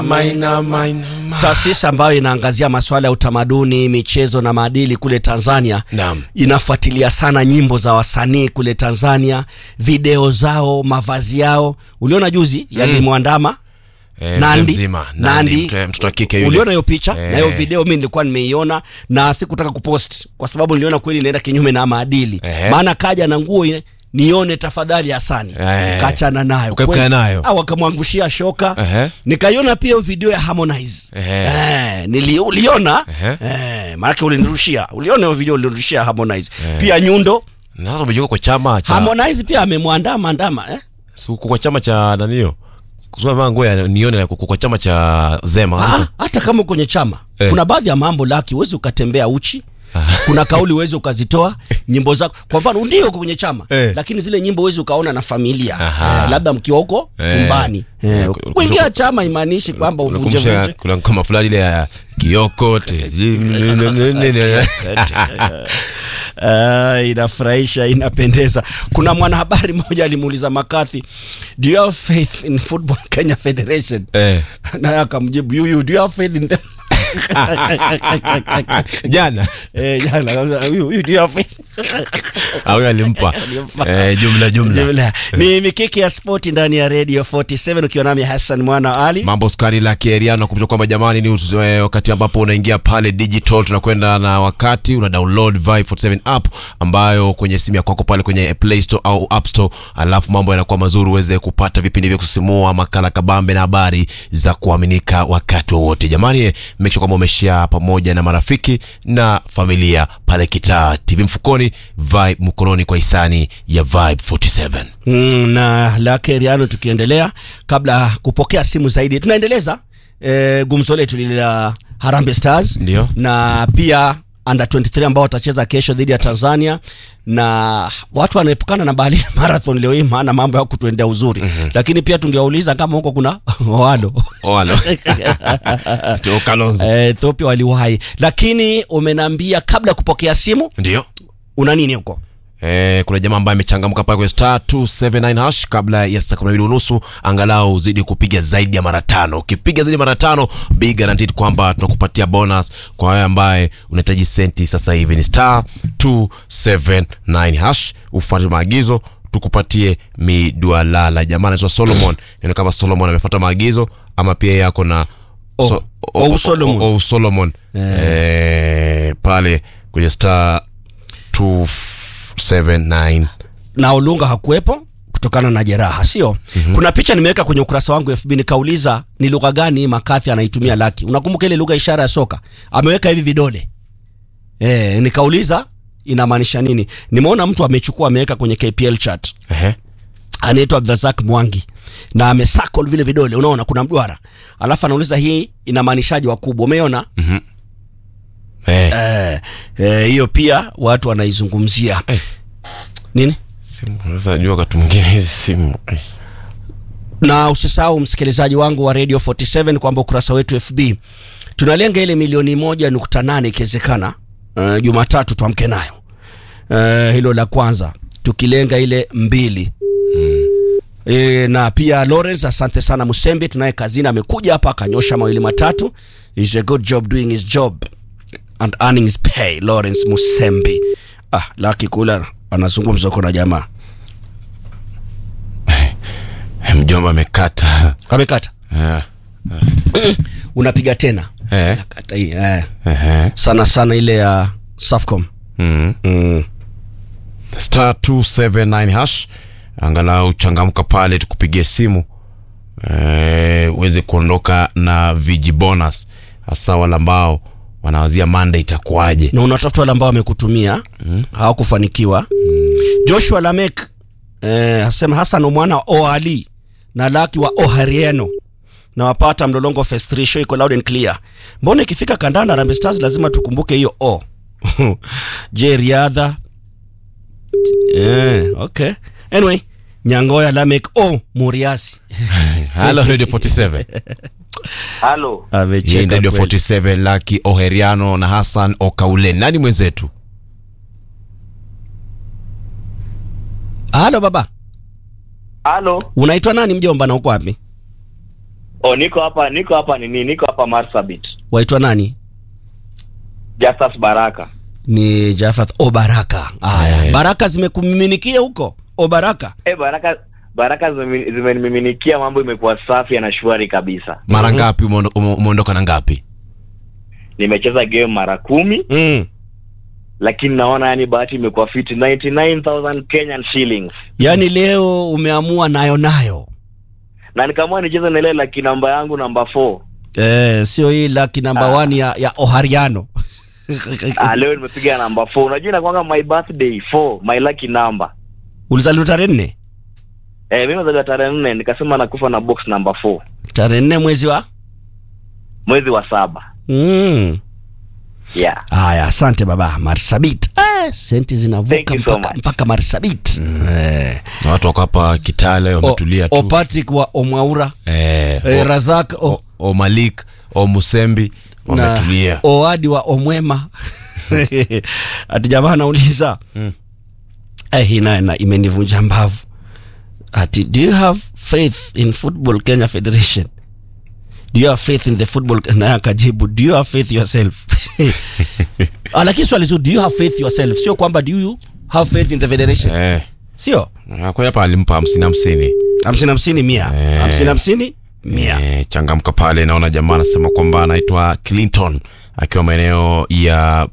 Maina, maina, ma- taasisi ambayo inaangazia masuala ya utamaduni, michezo na maadili kule Tanzania. Naam. Inafuatilia sana nyimbo za wasanii kule Tanzania, video zao, mavazi yao. Uliona juzi yalimwandama Eh, Nandi, mzee mzima. Nandi, Nandi. mtoto- mtoto wa kike yule. uliona hiyo picha Eh. na hiyo video mi nilikuwa nimeiona na sikutaka kupost kwa sababu niliona kweli inaenda kinyume na maadili Ehe. maana kaja na nguo ile, nione tafadhali Hasani Eh. kachana nayo Ukaepukana Kweli. nayo. au akamwangushia shoka Ehe. nikaiona pia hiyo video ya Harmonize Ehe. eh, nili, uliona Ehe. eh, maanake ulinirushia uliona hiyo video ulinirushia Harmonize pia Nyundo Na sasa umejiunga kwa chama cha Harmonize pia amemwandama andama eh? si uko kwa chama cha nanio kusema vaa nguo ya nione na uko kwa chama cha Zema Ah, hata kama kwenye chama Eh. kuna baadhi ya mambo laki huwezi ukatembea uchi kuna kauli huwezi ukazitoa nyimbo zako kwa mfano ndio uko kwenye chama Eh. lakini zile nyimbo huwezi ukaona na familia Aha. eh, labda mkiwa huko Eh. chumbani eh, Ku- kuingia chama imaanishi kwamba uvunje unakumbusha vunje kuna ngoma fulani ile ya Kioko te- Uh, inafurahisha inapendeza kuna mwanahabari mmoja alimuuliza makathi do you have faith in football kenya federation Eh. naye akamjibu you, you, do you have faith in them jana Eh, jana, you, you, do you have faith au alimpa Alimpa. eh, jumla jumla Jumla. ni mikiki ya spoti ndani ya radio 47 ukiwa nami hassan mwana wa ali mambo skari la kieriano kumbusha kwamba jamani ni us- eh, wakati ambapo unaingia pale digital tunakwenda na wakati una download Vibe 47 app ambayo kwenye simu ya kwako pale kwenye play store au app store alafu mambo yanakuwa mazuri uweze kupata vipindi vya kusisimua makala kabambe na habari za kuaminika wakati wowote jamani eh, make sure kwamba umeshare pamoja na marafiki na familia pale kitaa tv mfukoni Vibe mkononi kwa hisani ya Vibe 47 mm, na lake riano tukiendelea kabla ya kupokea simu zaidi tunaendeleza eh, gumzo letu lile la harambe stars Ndio. na pia under 23 ambao watacheza kesho dhidi ya tanzania na watu wanaepukana na Berlin marathon leo hii maana mambo ya kutuendea uzuri mm-hmm. lakini pia tungewauliza kama huko kuna walo Oalo. Tio Kalonzo. Eh, Ethiopia waliwahi lakini umenambia kabla ya kupokea simu ndio una nini huko Eh, kuna jamaa ambaye amechangamka pale kwenye star 279 hash kabla ya saa 12 unusu angalau uzidi kupiga zaidi ya mara tano ukipiga zaidi ya mara tano be guaranteed kwamba tunakupatia bonus kwa wewe ambaye unahitaji senti sasa hivi ni star 279 hash ufuate maagizo tukupatie midwalala jamaa anaitwa solomon neno kama solomon amefuata maagizo ama pia yako na Oh, oh, Solomon. oh, solomon eh, pale kwenye star 279 na Olunga hakuwepo kutokana na jeraha sio mm-hmm. kuna picha nimeweka kwenye ukurasa wangu FB nikauliza ni lugha gani Makathi anaitumia Laki unakumbuka ile lugha ishara ya soka ameweka hivi vidole eh nikauliza inamaanisha nini nimeona mtu amechukua ameweka kwenye KPL chat Ehe. anaitwa Abdrazak Mwangi na amesakol vile vidole unaona kuna mduara alafu anauliza hii inamaanishaje wakubwa umeona Eh, eh eh, hiyo pia watu wanaizungumzia Eh. nini simu unaweza jua wakati mwingine hizi simu eh. na usisahau msikilizaji wangu wa radio 47 kwamba ukurasa wetu fb tunalenga ile milioni moja nukta nane ikiwezekana uh, jumatatu tuamke nayo uh, hilo la kwanza tukilenga ile mbili E, na pia Lawrence, asante sana Musembi, tunaye kazini, amekuja hapa akanyosha mawili matatu. Is a good job doing his job and earning his pay. Lawrence Musembi. Ah, Lucky Kula anazungumza huko na jamaa Eh, mjomba amekata amekata, Eh, unapiga tena eh, nakata hii eh. ehe. sana sana ile ya Safcom Mm. mm. star 279 hash angalau changamka pale tukupigie simu eh, uweze kuondoka na viji bonus hasa wale ambao wanawazia manda itakuwaje na unatafuta wale ambao wamekutumia mm. hawakufanikiwa mm. Joshua Lamek eh, asema Hassan mwana wa Oali na Laki wa Oharieno na wapata mlolongo phase 3 show iko loud and clear. Mbona ikifika kandanda Harambee Stars lazima tukumbuke hiyo o je riadha eh, okay anyway Nyangoya Lamek o Muriasi halo radio 47 Halo, hii amecheka ni radio kweli. 47 laki oheriano na hassan okaulen nani mwenzetu Halo baba, halo, unaitwa nani mjomba na uko wapi? Oh, niko hapa niko hapa nini? Niko hapa Marsabit. waitwa nani Justus Baraka. ni Jafat o Baraka haya Yes. baraka zimekumiminikia huko o Baraka Eh, Baraka Baraka zime- zimenimiminikia, mambo imekuwa safi na shwari kabisa. mara ngapi umeondo- ume- umeondoka na ngapi Nimecheza game mara kumi mm. lakini naona yani bahati imekuwa fiti 99000 Kenyan shillings. yaani leo umeamua nayo nayo Na nikaamua nicheze na ile laki namba yangu namba 4. eh, sio hii laki namba Ah. one ya, ya Ohariano Ah, leo nimepiga namba 4. Unajua inakuanga my birthday 4, my lucky number. ulizaliwa tarehe nne Eh, mimi nazaliwa tarehe nne nikasema nakufa na box namba 4 tarehe nne mwezi wa mwezi wa saba. mm. Yeah. haya asante baba marsabit eh, senti Thank zinavuka you so mpaka, much. mpaka marsabit eh. na watu wako hapa kitale wametulia o, o tu Patrick wa omwaura eh, eh, o- razak o, o, o malik o musembi wametulia oadi wa omwema ati jamaa anauliza Mm. eh, hii naye na imenivunja mbavu ati do you have faith in football kenya federation do you have faith in the football naye akajibu do you have faith yourself Ah, lakini swali zuri do you have faith yourself sio kwamba do you have faith in the federation eh, sio kwa hapa alimpa hamsini hamsini hamsini hamsini mia Eh. hamsini hamsini mia Eh, changamka pale naona jamaa anasema kwamba anaitwa clinton akiwa maeneo ya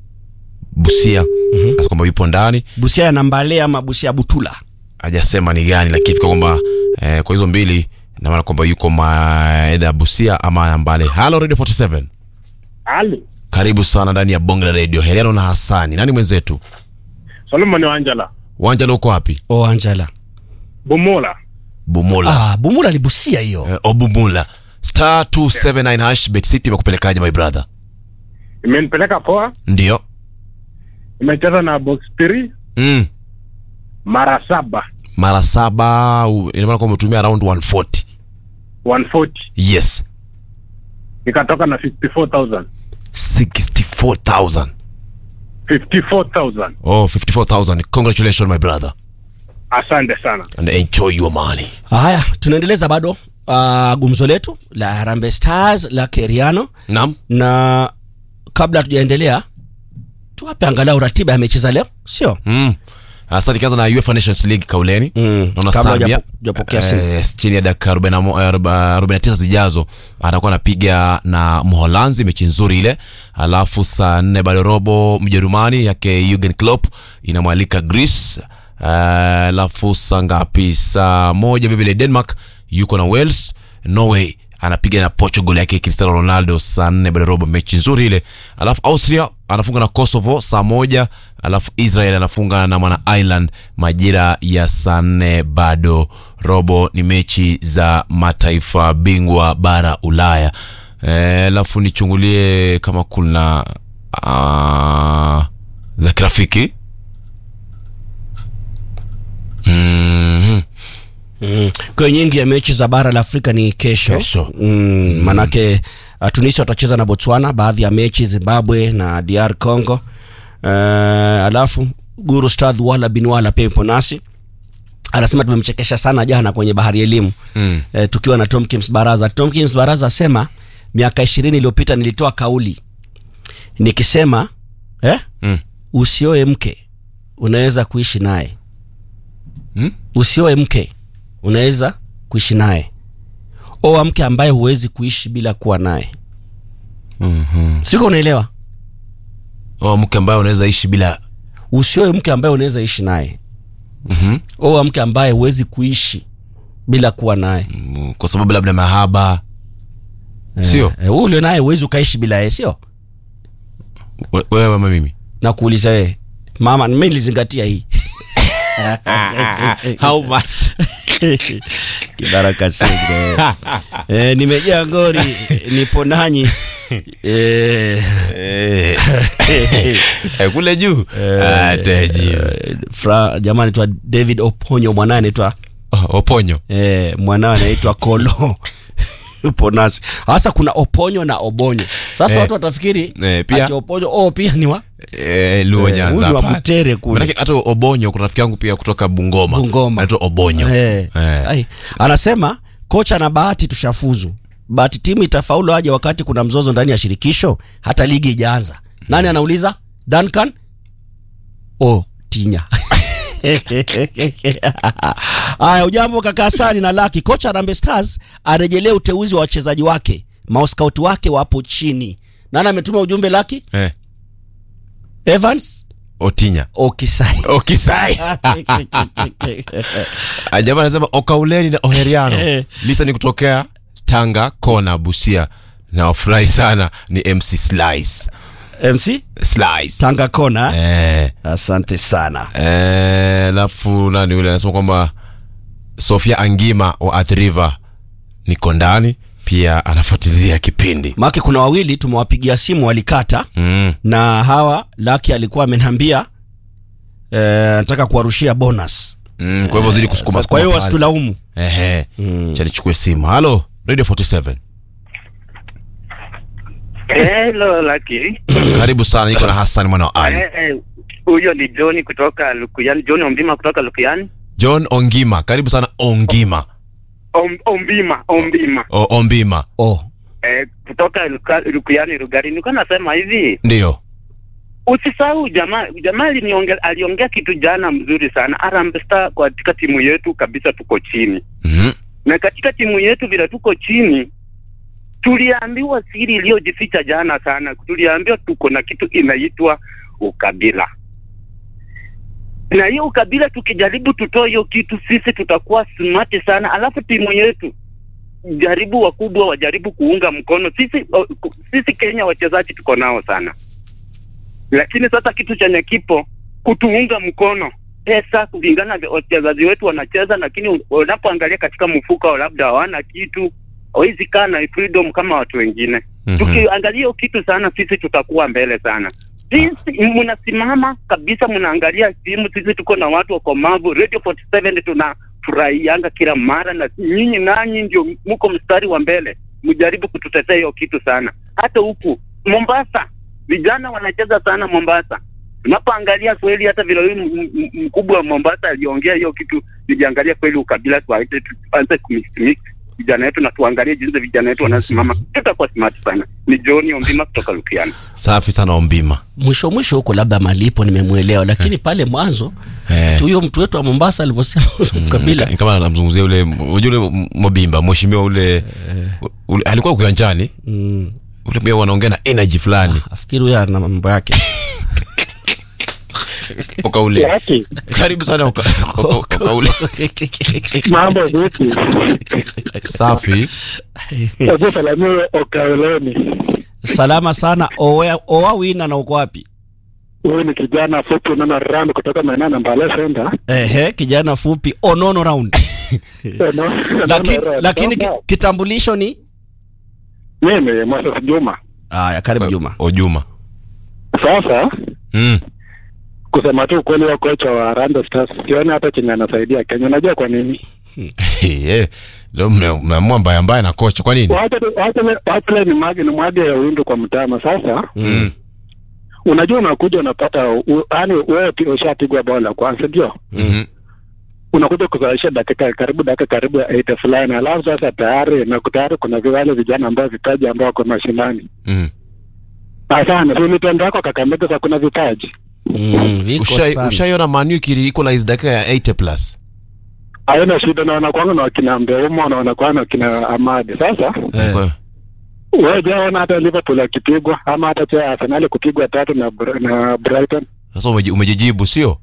busia mm-hmm. kwamba yupo ndani busia ya nambale ama busia ya butula hajasema ni gani lakini fika kwamba eh, kwa hizo mbili namaana kwamba yuko maedha ya busia ama mbale halo radio 47 Ali karibu sana ndani ya bonge la radio heliano na hasani nani mwenzetu Solomon Wanjala wanja uko wapi o anjala Bumola bumula ah, bumula ni busia hiyo eh, obumula star 279 hash bet city imekupelekaje my brother imenipeleka poa, ndio imecheza na box 3 mm. mara saba mara saba u- ina maana kwamba umetumia around 140 140 yes nikatoka na 54000 64000 54000 oh 54000 congratulations my brother asante sana and enjoy your money haya tunaendeleza bado uh, gumzo letu la harambe stars la keriano naam na kabla hatujaendelea tuwape angalau ratiba ya mechi za leo sio mm. Sasa nikianza na UEFA Nations League kauleni Mm, naona kabla Zambia hujapo- hujapokea simu. eh, chini ya dakika 41 49 zijazo atakuwa anapiga na Mholanzi mechi nzuri ile, alafu saa nne bado robo Mjerumani yake Jurgen Klopp inamwalika Greece, Eh, alafu saa ngapi? Saa moja vile Denmark yuko na Wales, Norway anapiga na Portugal yake Cristiano Ronaldo saa nne bado robo, mechi nzuri ile. Alafu Austria anafunga na Kosovo saa moja, alafu Israel anafunga na mwana Ireland majira ya saa nne bado robo. Ni mechi za mataifa bingwa bara Ulaya. Eh, alafu nichungulie kama kuna uh, za kirafiki mm-hmm. mm. kwa hiyo nyingi ya mechi za bara la afrika ni kesho, Kesho. Mm, manake uh, tunisia watacheza na botswana baadhi ya mechi zimbabwe na dr congo uh, alafu guru stadh wala bin wala pia ipo nasi anasema tumemchekesha sana jana kwenye bahari ya elimu Mm. eh, tukiwa na Tom Kims Baraza. Tom Kims Baraza asema miaka ishirini iliyopita nilitoa kauli nikisema eh, Mm. usioe mke unaweza kuishi naye Mm? usioe mke unaweza kuishi naye oa mke ambaye huwezi kuishi bila kuwa naye Mm-hmm. siko unaelewa Oh, mke ambaye unaweza ishi bila usioe mke ambaye unaweza ishi naye mm-hmm. oa mke ambaye huwezi kuishi bila kuwa naye Mm, kwa sababu labda mahaba sio Eh, huyu ulio naye huwezi ukaishi bila yeye sio We- wewe ama mimi na kuuliza wewe mama mi nilizingatia hii how much kibaraka senge e, nimejaa ngori nipo nanyi e, Eh. Eh, kule juu Ah, teji. fra jamaa anaitwa david oponyo mwanaye anaitwa Oh, oponyo e, mwanawe anaitwa kolo upo nasi hasa kuna oponyo na obonyo sasa Eh. watu watafikiri Eh, pia- ati oponyo oh, pia ni wa Eh, luo Eh, nyanza huyu ni wa hapa. Butere kule. Manake hata obonyo kuna rafiki yangu pia kutoka bungoma Bungoma. anaitwa obonyo Eh, Eh. ai. anasema kocha na bahati tushafuzu but timu itafaulu aje wakati kuna mzozo ndani ya shirikisho hata ligi ijaanza nani anauliza duncan oh tinya haya ujambo kaka Hasani na laki kocha Harambee Stars arejelee uteuzi wa wachezaji wake maoskaut wake wapo chini nani ametuma ujumbe laki eh, evans otinya okisai okisai Ah, jamaa anasema okauleni na oheriano Eh. lisa ni kutokea tanga kona busia na wafurahi sana ni mc slice mc slice tanga kona eh, asante sana eh, alafu nani yule anasema kwamba sofia angima wa Athi River niko ndani pia anafuatilia kipindi maake kuna wawili tumewapigia simu walikata mm. na hawa laki alikuwa amenambia eh, nataka kuwarushia bonus Mm, kwa hivyo zidi kusukuma kwa hiyo sukuma pale. wasitulaumu Ehe. Cha nichukue simu halo radio 47 Hello Lucky. karibu sana niko na hassan mwana wa ali Eh, Huyo ni John kutoka Lukuyani, John Ombima kutoka Lukuyani. john ongima karibu sana ongima Om, Ombima, Ombima. o, ombima oh. Eh, kutoka Luka, Lukuyani Rugari. Nilikuwa nasema hivi, ndio usisahau jamaa jamaa aliniongea aliongea kitu jana mzuri sana. Harambee Star katika timu yetu kabisa tuko chini. mm. Na katika timu yetu vile tuko chini tuliambiwa siri iliyojificha jana sana. Tuliambiwa tuko na kitu inaitwa ukabila. na hiyo ukabila tukijaribu tutoe hiyo kitu sisi tutakuwa smart sana alafu timu yetu jaribu wakubwa wajaribu kuunga mkono sisi o, ku- sisi kenya wachezaji tuko nao sana lakini sasa kitu chenye kipo kutuunga mkono pesa kulingana na wachezaji wetu wanacheza lakini u- unapoangalia katika mfuko labda hawana kitu hawezi kaa na freedom kama watu wengine Mhm. tukiangalia hiyo kitu sana sisi tutakuwa mbele sana sisi mnasimama kabisa mnaangalia timu sisi tuko na watu wakomavu radio 47 tunafurahianga kila mara na nyinyi nanyi ndio mko mstari wa mbele mjaribu kututetea hiyo kitu sana hata huku mombasa vijana wanacheza sana mombasa tunapoangalia kweli hata vile huyu m- m- mkubwa wa mombasa aliongea hiyo kitu nijiangalia kweli ukabila tuache tuanze kumix mix vijana wetu na tuangalie jinsi vijana wetu wanasimama tutakuwa smart sana ni johni ombima kutoka lukiana safi sana ombima mwisho mwisho huko labda malipo nimemwelewa lakini pale mwanzo Eh. tu huyo mtu wetu wa mombasa alivyosema kabila Ni kama namzungumzia ule unajua ule M- mobimba mheshimiwa ule, ule alikuwa ukiwanjani mm, ule pia wanaongea na energy fulani afikiri huyo ana mambo yake ukaule Yaki, karibu sana uka- uka- ukaule mambo vipi? safi Hebu salamia Okaoloni. salama sana owa owa wina na uko wapi Huyu ni kijana fupi unaona rami kutoka maeneo ya Mbale Center. ehe kijana fupi onono round lakini, lakini ki, kitambulisho ni mimi Moses Juma. aya karibu juma ojuma Sasa mm. kusema tu ukweli, wa kocha wa Harambee Stars sioni hata chenye anasaidia Kenya. Unajua kwa nini? Eh, leo mme- mmeamua mbaya mbaya na kocha kwa nini Wacha tu- wacha le- wacha le ni mwage ni mwage ya windu kwa mtama. Sasa mm. unajua, unakuja unapata, u- yaani wewe pi- ushapigwa bao la kwanza, ndio mm unakuja kuzalisha dakika karibu dakika karibu ya 80 fulani, alafu sasa tayari na tayari kuna wale vijana ambao vipaji ambao wako mashinani. mm. Asante, si mitendo yako Kakamega sasa kuna vipaji mm, viko Ushai- sana ushaiona manu ikili equalize dakika ya 80 plus haina shida, na wanakwanga na wakina Mbeuma na wanakwanga na wakina Amadi. Sasa Eh. Kwa- wewe jaona hata Liverpool akipigwa ama hata cha Arsenal kupigwa tatu na Br- na Brighton sasa umeji- umejijibu sio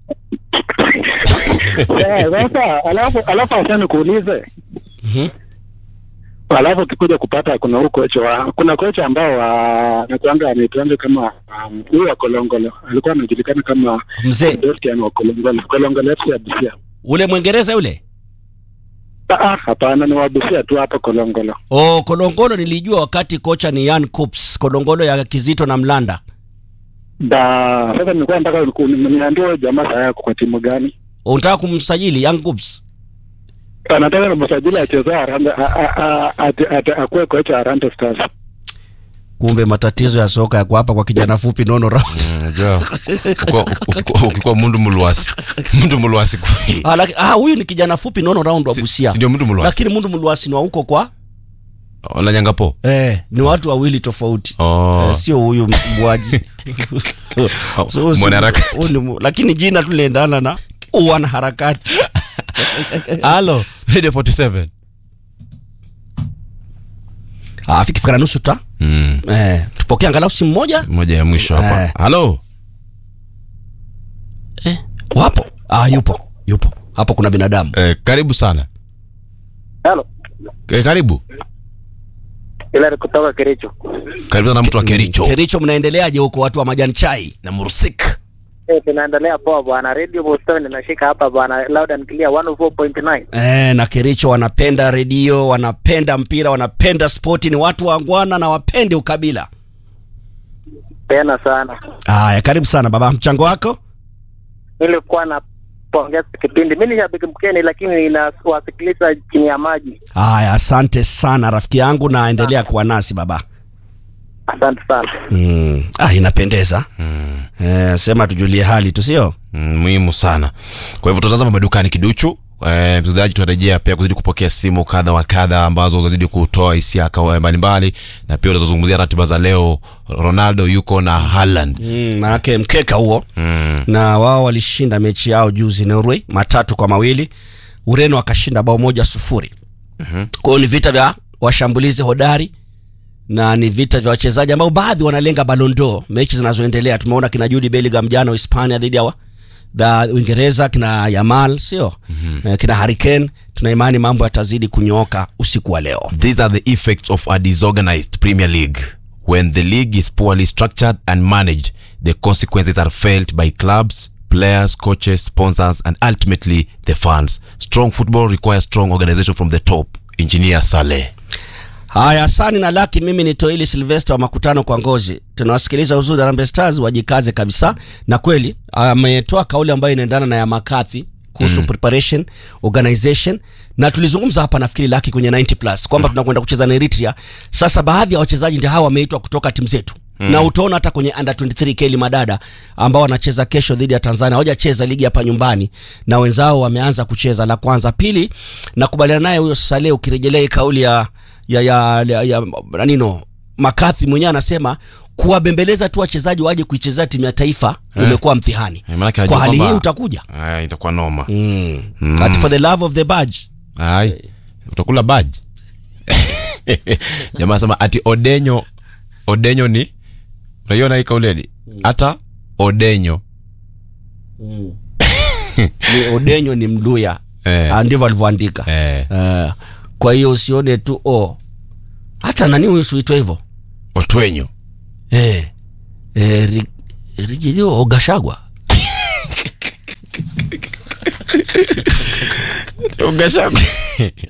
Eh, sasa alafu alafu asani kuulize Mhm. alafu ukikuja kupata kuna huu kocha wa kuna kocha ambao wa nakuanga anaitwanga kama um, huyu wa Kolongolo alikuwa anajulikana kama mzee Sebastian wa Kolongolo Kolongolo FC ya Busia. ule mwingereza yule Ah, ah, hapana ni wa Busia tu hapa Kolongolo. oh, kolongolo nilijua wakati kocha ni yan coops kolongolo ya kizito na mlanda Da sasa nilikuwa nataka niku- niambie huyo jamaa saa yako kwa timu gani? unataka kumsajili young coops Anataka na msajili achezea Harambee a- a- a- ati- ati- akuwe kocha Harambee Stars. kumbe matatizo ya soka yako hapa kwa kijana fupi nono round Unajua, ukikuwa- ukikuwa- ukikuwa mundu mulwasi mundu mulwasi kweli. ah, laki, ah, huyu ni kijana fupi nono round wa Si- busia si ndio mundu mulwasi lakini mundu mluasi ni wa huko kwa la nyangapo eh, ni watu wawili tofauti Oh. eh, sio huyu msumbwaji So, huyu si- Mwanaharakati. huyu ni mu- lakini jina tu liendana na wanaharakati halo radio 47 Ah, fikifika na nusu ta mm. eh, tupokee angalau simu moja moja ya mwisho hapa Eh. halo eh, wapo ah, yupo yupo hapo kuna binadamu eh, karibu sana Halo, eh, karibu ila kutoka Kericho. karibu sana mtu wa kericho kericho mnaendeleaje huko watu wa majani chai na mursik Eh, tunaendelea poa bwana. Radio Boston inashika hapa bwana, loud and clear 104.9. Eh, na Kericho wanapenda redio, wanapenda mpira, wanapenda spoti, ni watu wangwana na wapende ukabila. Tena sana. Haya, karibu sana baba, mchango wako. Nilikuwa na pongeza kipindi. Mimi ni shabiki mkeni lakini ninawasikiliza chini ya maji. Haya, asante sana rafiki yangu, na endelea kuwa nasi baba. Asante sana. Mm. Ah, inapendeza mm. eh, sema tujulie hali tu, sio mm, muhimu sana kwa hivyo tutazama madukani kiduchu Eh, msikilizaji tunarejea pia kuzidi kupokea simu kadha wa kadha ambazo zazidi kutoa hisia kawa- mbalimbali na pia utazozungumzia ratiba za leo ronaldo yuko na Haaland mm, manake mkeka huo mm. na wao walishinda mechi yao juzi Norway matatu kwa mawili. Ureno akashinda bao moja sufuri. Mhm. Kwa hiyo ni vita vya washambulizi hodari na ni vita vya wachezaji ambao baadhi wanalenga Ballon d'Or. Mechi zinazoendelea tumeona kina Jude Bellingham jana Hispania dhidi ya wa- da Uingereza, kina Yamal sio mm-hmm. kina Harry Kane. Tuna imani mambo yatazidi kunyooka usiku wa leo. These are the effects of a disorganized Premier League. When the league is poorly structured and managed, the consequences are felt by clubs, players, coaches, sponsors, and ultimately the fans. Strong football requires strong organization from the top. Engineer Saleh. Haya, Sani na Laki, mimi ni Toili Silvester wa makutano kwa ngozi. Tunawasikiliza uzuri Harambee Stars, wajikaze kabisa. Na kweli ametoa kauli ambayo inaendana na ya Makathi kuhusu mm. preparation organization, na tulizungumza hapa nafikiri Laki kwenye 90 plus kwamba tunakwenda kucheza na Eritrea. Sasa baadhi ya wachezaji ndio hawa wameitwa kutoka timu zetu mm. na utaona hata kwenye under 23 Keli Madada ambao wanacheza kesho dhidi ya Tanzania, hawajacheza ligi hapa nyumbani na wenzao wameanza kucheza. La kwanza, pili, nakubaliana naye huyo Saleh, ukirejelea hii kauli ya ya ya, ya, ya nanino Makathi mwenyewe anasema kuwabembeleza tu wachezaji waje kuichezea timu ya taifa Eh. umekuwa mtihani. Eh, maanake Kwa anajua hali hii kwamba- utakuja Aya, itakuwa noma. mm. Mm. Ati for the love of the badge Ai, utakula baji. Jamaa sema ati Odenyo Odenyo ni unaiona hii kauleni? Hata Odenyo. ni Odenyo ni Mluya Eh. Ah, ndivyo alivyoandika Eh, Eh, kwa hiyo usione tu o hata nani huyu suitwa hivyo Otwenyo. eh, eh, ri, Rigilio Ogashagwa Ugashaku.